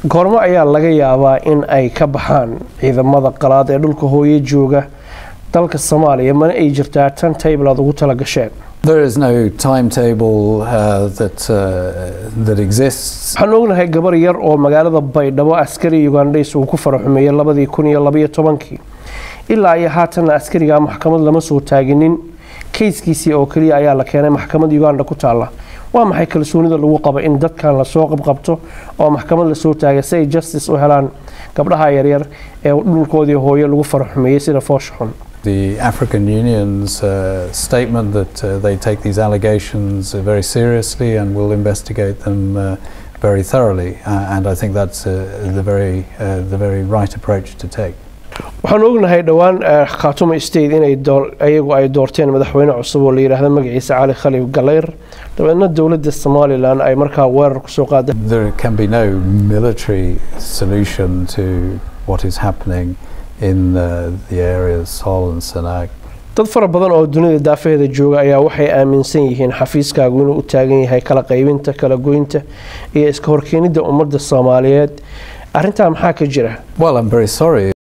goormo ayaa laga yaabaa in ay ka baxaan ciidamada qalaad ee dhulka hooye jooga dalka soomaaliya mana ay jirtaa tan table aad ugu tala gasheen There is no timetable uh, that, uh, that exists. waxaan ognahay gabar yar oo magaalada baydhabo askari ugandhays uu ku faraxumeeyey labadii kun iyo labaiyo tobankii ilaa iyo haatanna askarigaa maxkamad lama soo taaginin kayskiisii oo keliya ayaa la keenay maxkamad uganda ku taalla waa maxay kalsoonida lagu qaba in dadkan lasoo qabqabto oo maxkamad lasoo taagay si ay justice u helaan gabdhaha yaryar ee dhulkoodii hooyo lagu faraxumeeyey sida foosha xun The African Union's uh, statement that uh, they take these allegations uh, very seriously and will investigate them uh, very thoroughly, uh, and I think that's uh, the very uh, the very right approach to take. waxaan ognahay dhowaan khaatumo state inay ayagu ay doorteen madaxweyne cusub oo la yidhaahdo magaciisa cali khalif galeyr dabeedna dowladda somalilan ay markaa weerar kusoo qaaday There can be no military solution to what is happening in uh, the areas Sol and Sanaag. dad fara badan oo dunida daafaheeda jooga ayaa waxay aaminsan yihiin xafiiskaagu inuu u taagan yahay kala qaybinta kala goynta iyo iska horkeenidda ummadda soomaaliyeed arrintaa maxaa ka jira Well, I'm very sorry.